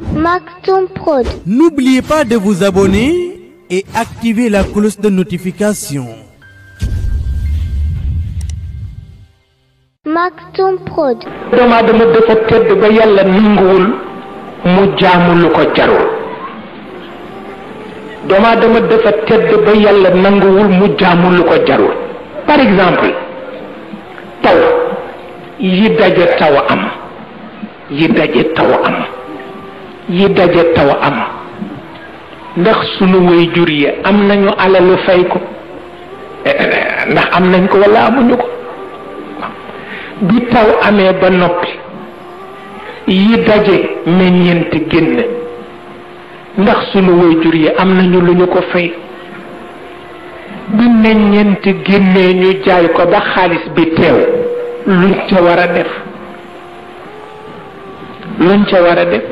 Maxon Prod. N'oubliez pas de vous abonner et activer la cloche de notification. Maxon Prod. doomu aadama dafa tedd ba yàlla nanguwul mu jaamu lu ko jarul doomu aadama dafa tedd ba yàlla nanguwul mu jaamu lu ko jarul par exemple taw yi daje taw am yi daje taw am yi daje taw am ndax sunu waajur yi am nañu alalu fay ko ndax am nañ ko walla amuñu ko bi taw amee ba noppi yi daje meññeent génn ndax sunu waajur yi am nañu lu ñu ko fay bi meññeent génnee ñu jaay ko ba xaalis bi teew luñ ca war a def luñ ca war a def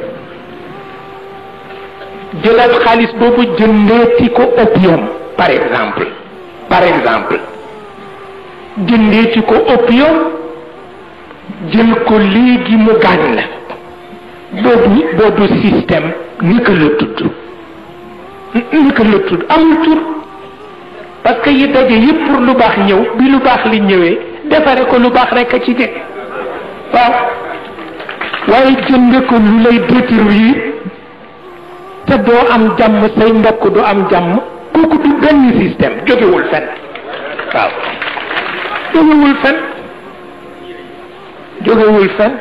jëlaat xaalis boobu jëndeeti ko opium par exemple par exemple jëndeeti ko opium jël ko léegi mu gaañ la boobu boobu système naka la tudd naka la tudd amul tur parce que yi daje yëpp pour lu baax ñëw bi lu baax li ñëwee defare ko lu baax rek a ci nekk waaw waaye jënde ko lu lay détruire te doo am jàmm say mbokk du am jàmm kooku du benn système jógewul fen waaw jógewul fen jógewul fen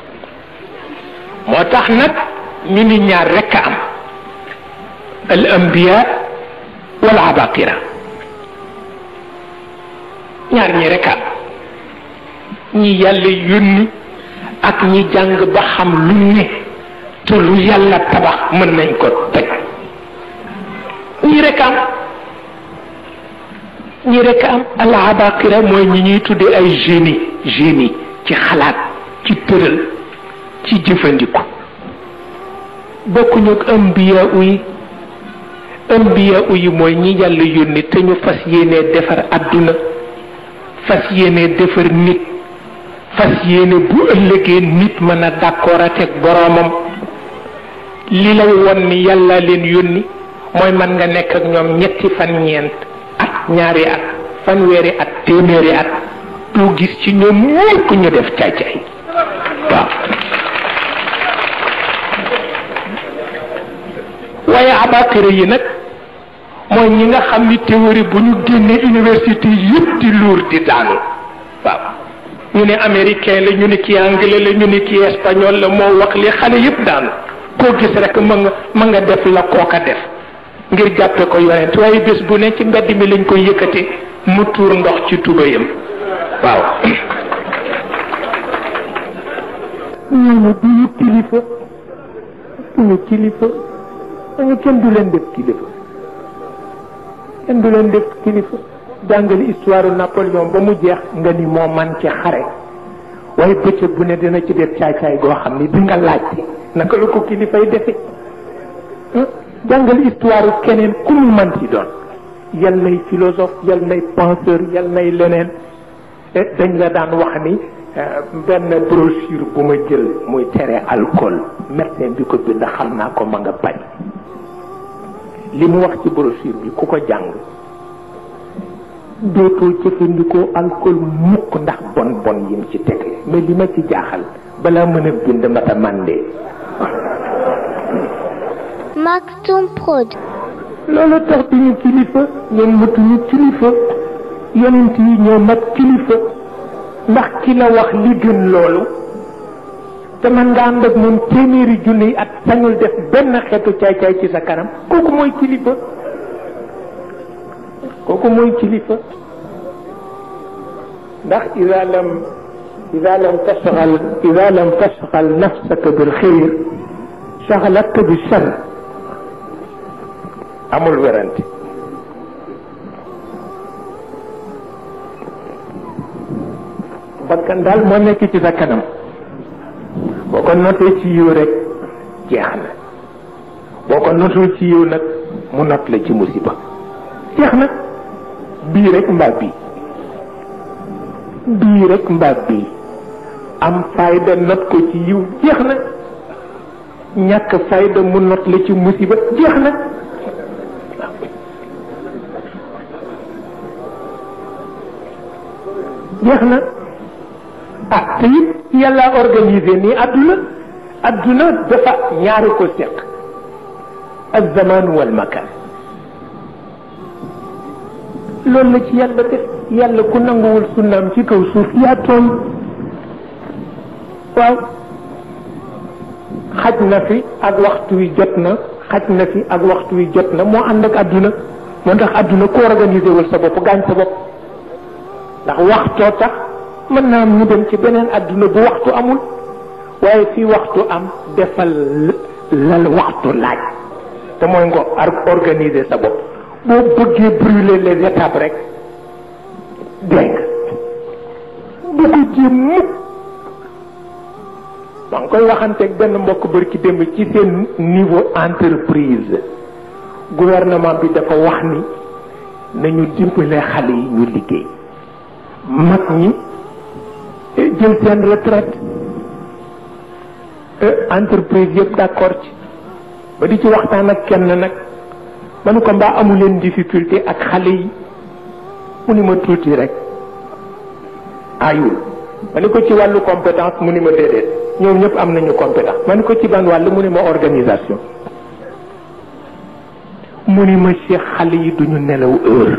moo tax nag ñu ni ñaar rekk a am al anbiya wal abaqira ñaar ñi rekk a am ñi yàlla yónni ak ñi jàng ba xam lu ne te lu yàlla tabax mën nañ ko toj ñi rekk a am ñi rekk a am al abaqira mooy ñi ñuy tudde ay génie génie ci xalaat ci tëral ci jëfandiku bokkuñu ak ambiya yi ambiya yi mooy ñi yàlla yónni te ñu fas yéenee defar àdduna fas yéenee defar nit fas yéene bu ëllëgee nit mën a d'accord ak boroomam li lay won ni yàlla leen yónni mooy mën nga nekk ak ñoom ñetti fan ñeent at ñaari at fanweeri at téeméeri at doo gis ci ñoom mukk ñu def caay-caay waaw waaye abakira yi nag mooy ñi nga xam ni théorie bu ñu génnee université yëpp di luur di daanu waaw ñu ne américain la ñu ne kii anglais la ñu ne kii espagnol la moo wax li xale yëpp daanu koo gis rek ma nga ma nga def la kooka def ngir jàppe ko yonent waaye bés bu ne ci mbedd mi lañ koy yëkkate mu tuur ndox ci tubayam waaw ñooñu duñu kilifa duñu kilifa dañu kenn du leen def kilifa kenn du leen def kilifa jàngali histoire Napoléon ba mu jeex nga ni moo man ci xare waaye bëccëg bu ne dina ci def caay-caay goo xam ni di nga laajte naka la ko kilifay defe jàngal histoire keneen ku mu man ci doon yal nay philosophe yal nay penseur yal nay leneen dañ la daan wax ni benn brochure bu ma jël muy tere alcool médecin bi ko bind xam naa ko ma nga bañ li mu wax ci brochure bi ku ko jàng dootoo jëfandikoo alcool mukk ndax bon bon yim ci tegle mais li ma ci jaaxal balaa mën a bind mata mandee Maxon Prod. loolu tax duñu kilifa ñoom matuñu kilifa yonent yi ñoo mat kilifa ndax ki la wax li gën loolu te man nga ànd ak moom téeméeri junni at sañul def benn xeetu caay-caay ci sa kanam kooku mooy kilifa kooku mooy kilifa ndax ida lam ida lam tashgal ida lam tashgal nafsaka bil xayr shagalatka bi shar amul werante bakkan daal moo nekk ci sa kanam boo ko notee ci yiw rek jeex na boo ko notul ci yiw nag mu not la ci musiba jeex na bii rek mbaa bii bii rek mbaa bii am fayda not ko ci yiw jeex na ñàkk fayda mu not la ci musiba jeex na jeex na ah te it yàlla organisé nii adduna adduna dafa ñaari ko seq ak zaman wal makan loolu la ci yàlla def yàlla ku nanguwul sunnaam ci kaw suuf yaa tooñ waaw xaj na fi ak waxtu wi jot na xaj na fi ak waxtu wi jot na moo ànd ak adduna moo tax adduna ku organisé wul sa bopp gaañ sa bopp ndax waxtoo tax mën naa am ñu dem ci beneen adduna bu waxtu amul waaye fii waxtu am defal lal waxtu laaj te mooy nga organiser sa bopp boo bëggee brûler les étapes rek dégg bu ko jéem mukk maa ngi koy waxanteeg benn mbokk bër ci démb ci seen niveau entreprise gouvernement bi dafa wax ni nañu dimbale xale yi ñu liggéey mag ñi jël seen retraite entreprise yëpp d'accord ci ba di ci waxtaan ak kenn nag ma ne ko mbaa amu leen difficulté ak xale yi mu ni ma tuuti rek ayul ma ne ko ci wàllu compétence mu ni ma déedéet ñoom ñëpp am nañu compétence ma ne ko ci ban wàll mu ni ma organisation mu ni ma ci xale yi duñu nelaw heure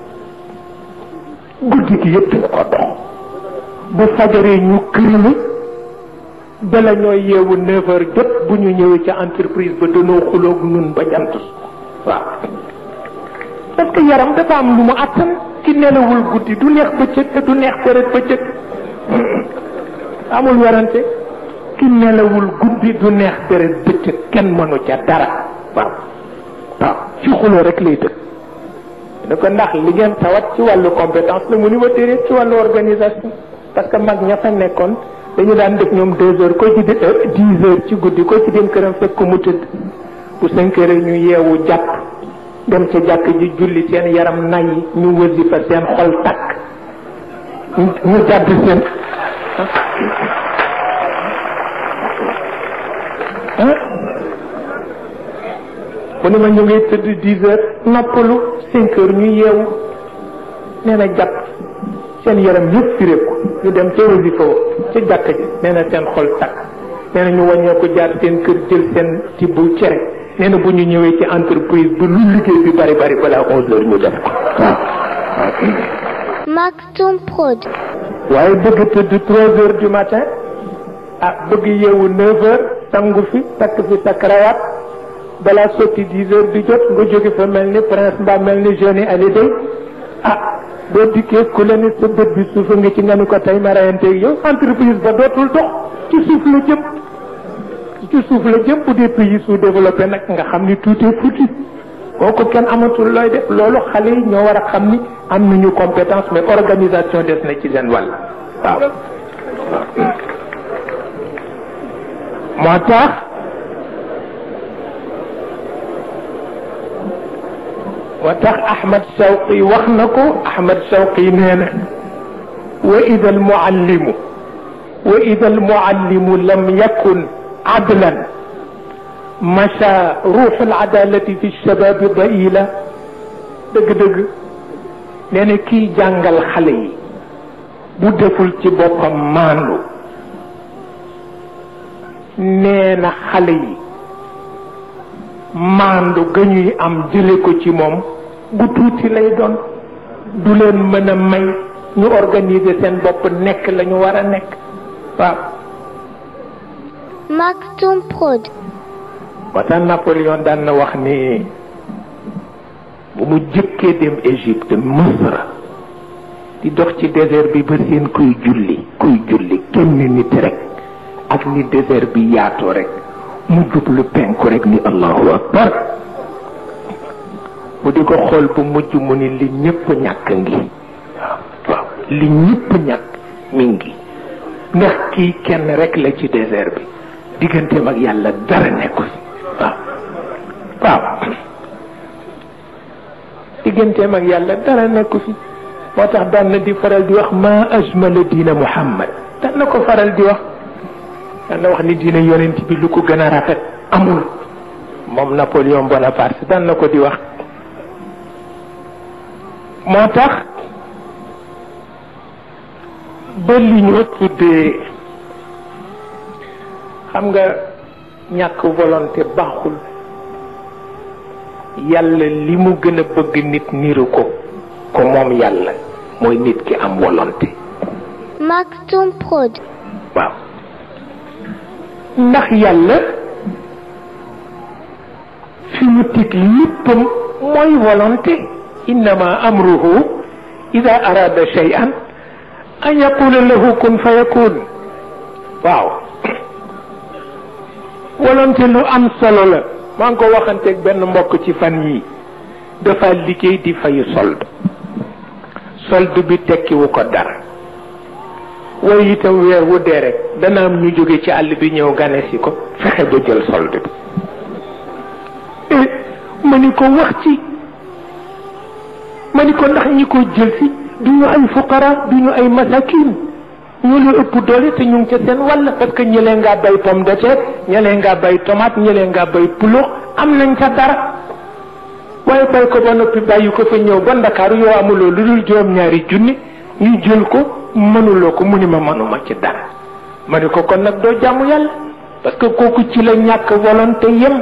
guddi gi yëpp dañu ko dox bu fajaree ñu këriñu bala ñooy yeewu neuf heures jot bu ñu ñëwee ca entreprise ba danoo xuloog nun ba jant waaw parce que yaram dafa am lu mu àttan ki nelawul guddi du neex bëccëg te du neex deret bëccëg amul werante ki nelawul guddi du neex deret bëccëg kenn mënu ca dara waaw waaw ci xuloo rek lay dëkk ne ko ndax li ngeen tawat ci wàllu compétence la mu ni ma déedéet ci wàllu organisation parce que mag ña fa nekkoon dañu daan def ñoom deux heures ko ci dix heures ci guddi ko ci dem këram fekk ko mu tëdd bu cinq heures ñu yeewu jàpp dem ca jàkk ji julli seen yaram nay ñu wasifa seen xol takk ñu jàdd seen mu ne ma ñu ngi tëdd dix heures noppalu cinq heures ñu yeewu nee na jàpp seen yaram yëpp firéeku ñu dem ca wasifa ca jàkk ji nee na seen xol takk nee na ñu wàññeeku jaar seen kër jël seen tibbu cere nee na bu ñu ñëwee ci entreprise bi lu liggéey bi bari bari balaa onze heures ñu def ko Maktoum Prod. waaye bëgg tëdd trois heures du matin ah bëgg yeewu neuf heures sangu fi takk fi sa cravate balaa sotti dix heures di jot nga jóge fa mel ni prince mbaa mel ni jeune Hallyday ah boo dikkee ku la ni sa bët bi suufa nga ci nga ni ko tey ma rayanteeg yow entreprise ba dootul dox ci suuf la jëm ci suuf la jëm bu dee pays sous-développé nag nga xam ni tout est foutu kooku kenn amatul looy def loolu xale yi ñoo war a xam ni am nañu compétence mais organisation des na ci seen wàll waaw moo tax moo tax Ahmad Shawqi wax na ko Ahmad Shawqi nee na wa ida almuallimu wa ida almuallimu lam yakun adlan macha ruuxu aladalati fi shababi daila dëgg-dëgg nee na kiy jàngal xale yi bu deful ci boppam maandu nee na xale yi maandu ga ñuy am jële ko ci moom bu tuuti lay doon du leen mën a may ñu organiser seen bopp nekk la ñu war a nekk waaw Maktoum Prod. moo tax Napoléon daan na wax ni bu mu jëkkee dem Égypte Misra di dox ci désert bi ba seen kuy julli kuy julli kenn nit rek ak ni désert bi yaatoo rek mu jublu penku rek ni allahu akbar mu di ko xool bu mujj mu ni li ñëpp ñàkk ngi waaw waaw li ñëpp ñàkk mi ngi ndax kii kenn rek la ci désert bi digganteem ak yàlla dara nekku fi waaw waaw digganteem ak yàlla dara nekku fi moo tax daan na di faral di wax ma ajmala diina muhammad daan na ko faral di wax daan na wax ni diina yonent bi lu ko gën a rafet amul moom Napoléon Bonaparte daan na ko di wax moo tax ba li ñoo tuddee xam nga ñàkk volonté baaxul yàlla li mu gën a bëgg nit niru ko ko moom yàlla mooy nit ki am volonté Maktoum Prod. waaw ndax yàlla fi mu teg léppam mooy volonté innama amruhu ida arada shay'an an yaqula lahu kun fayakun waaw volonté lu am solo la maa ngi ko waxanteeg benn mbokk ci fan yi dafa liggéey di fayu solde solde bi tekkiwu ko dara waaye itam weer wu dee rek dana am ñu jóge ci àll bi ñëw gane si ko fexe ba jël solde bi eh ma ni ko wax ci ma ni ko ndax ñi ko jël si du ñu ay fuqara du ñu ay masakin ñoo la ëpp doole te ñu ngi ca seen wàll parce que ñëlee ngaa bay pomme de terre ñëlee ngaa bay tomate ñëlee ngaa bay pulo am nañ ca dara waaye bay ko ba noppi bàyyi ko fa ñëw ba ndakaaru yow amuloo lu dul juróom-ñaari junni ñu jël ko mënuloo ko mu ni ma mënuma ci dara ma ni ko kon nag doo jàmm yàlla parce que kooku ci la ñàkk volonté yem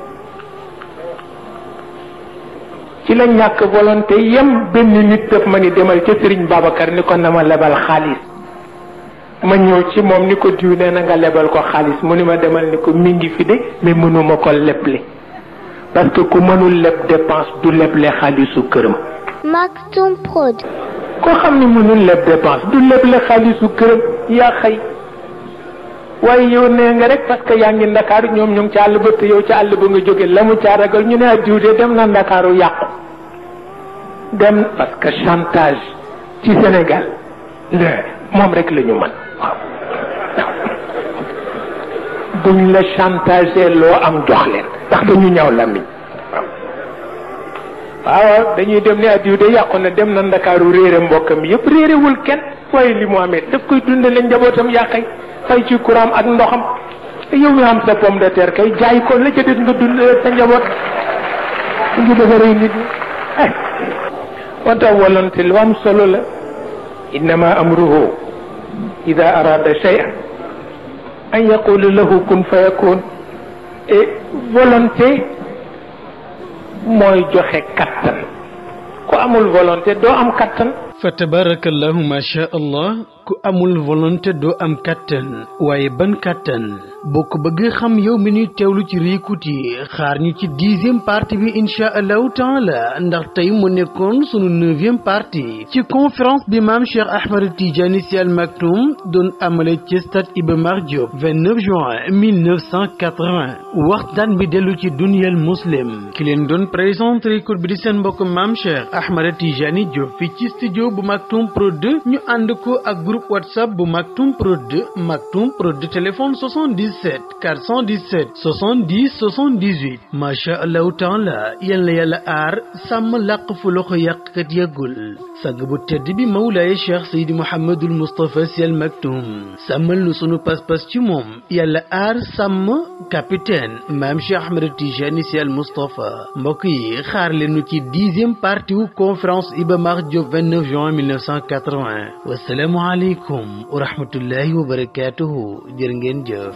ci la ñàkk volonté yem benn nit daf ma ni demal ca Sëriñ Babacar ni ko na ma lebal xaalis ma ñëw ci moom ni ko diw nee na nga lebal ko xaalis mu ni ma demal ni ko mi ngi fi de mais mënuma ko leble parce que ku mënul leb dépense du leble xaalisu këram Maktoum Prod. koo xam ni mënul leb dépense du leble xaalisu këram yaa xëy waaye yow nee nga rek parce que yaa ngi ndakaaru ñoom ñu ngi ca àll ba te yow ca àll ba nga jóge la mu caa ragal ñu ne a diw de dem na ndakaaru yàqu dem parce que chantage ci Sénégal la moom rek la ñu mën waaw buñ la chantage loo am jox leen ndax dañu ñaw lamiñ waaw waaw dañuy dem ne addiw de yàqu na dem na ndakaaru réere mbokkam yëpp réerewul kenn waaye li mu amee daf koy dundale njabootam yàqay fay ci courant ak ndoxam yow mi am sa pomme de terre kay jaay ko la ca des nga dund sa njaboot ngi defaree nit ñi ay moo tax volonté lu am solo la innama amruhu ida arada shay'an an yaqula lahu kun fayakun et volonté mooy joxe kattan ku amul volonté doo am kattan fa tabarakallahu ma sha allah ku amul volonté doo am kattan waaye ban kattan boo ko bëggee xam yow mi ñuy teewlu ci réécoute yi xaar ñu ci dixième partie bi incha allahu taala ndax tey mu nekkoon sunu neuvième partie ci conférence bi maam Cheikh Ahmed Tidiane Sy Al Maktoum doon amale ci stade Iba Mar Diop 29 juin 1980 waxtaan bi dellu ci dunyal muslim ki leen doon présenté réécoute bi di seen mbokk maam Cheikh Ahmed Tidiane Diop fi ci studio bu Maktoum Pro 2 ñu ànd ko ak groupe whatsapp bu Maktoum Pro 2 Maktoum Pro 2 téléphone 77 417 70 78 macha allahu taala yal na yàlla aar sàmm làq fu loxo yàqkat yàggul sang bu tedd bi mawlaaye cheikh Seydi Mouhamadul Moustapha Sy Al Maktoum sàmmal nu sunu pas-pas ci moom yàlla aar sàmm capitaine maam Cheikh Ahmed Tijani Sy Al Moustapha mbokk yi xaar leen nu ci dixième partie wu conférence Iba Mar Diop 29 juin 1980 wasalaamu aleykum wa rahmatullahi wa barakatuhu jërë ngeen jëf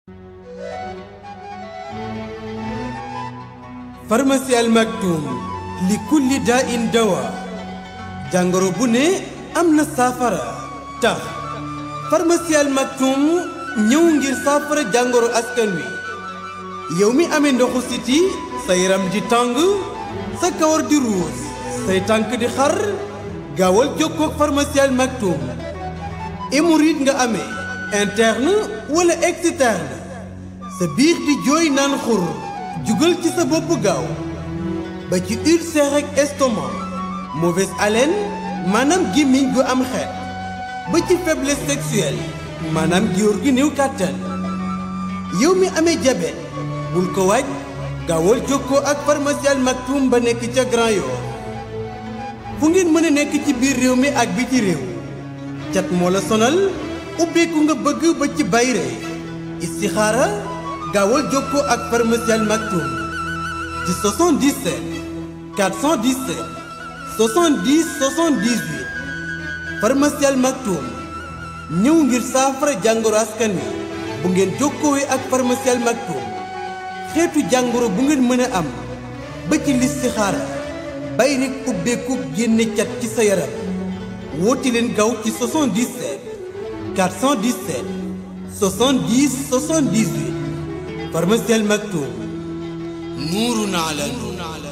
pharmacie Al Maktoum li kulli daa in dawa jàngoro bu ne am na saafara tax pharmacie Al Maktoum ñëw ngir saafara jàngoro askan wi yow mi amee ndoxu siti sa yaram di tàng sa kawar di ruus say tànk di xar gaawal jokkoo ak pharmacie Al Maktoum hémorroïde nga amee interne wala externe sa biir di jooy naan xur jugal ci sa bopp gaaw ba ci ulcère ak estomac mauvaise haleine maanaam gémmiñ gu am xeet ba ci faiblesse sexuelle maanaam góor gi néew kàttan yow mi amee diabète bul ko waaj gaawal jokkoo ak pharmacie Al Maktoum ba nekk ca Grand Yoff fu ngeen mën a nekk ci biir réew mi ak bi ci réew cat moo la sonal ubbeeku nga bëgg ba ci bayre istixaara gaawal jokkoo ak pharmacie Al Maktoum ci 77 417 70 78 pharmacie Al Maktoum ñëw ngir saafara jàngoro askan wi bu ngeen jokkoowee ak pharmacie Al Maktoum xeetu jàngoro bu ngeen mën a am ba ci listixaara bay rek ubbeeku génne cat ci sa yaram woote leen gaaw ci 77 417 70 78 pharmacie Al Maktoum nuurun ala nuur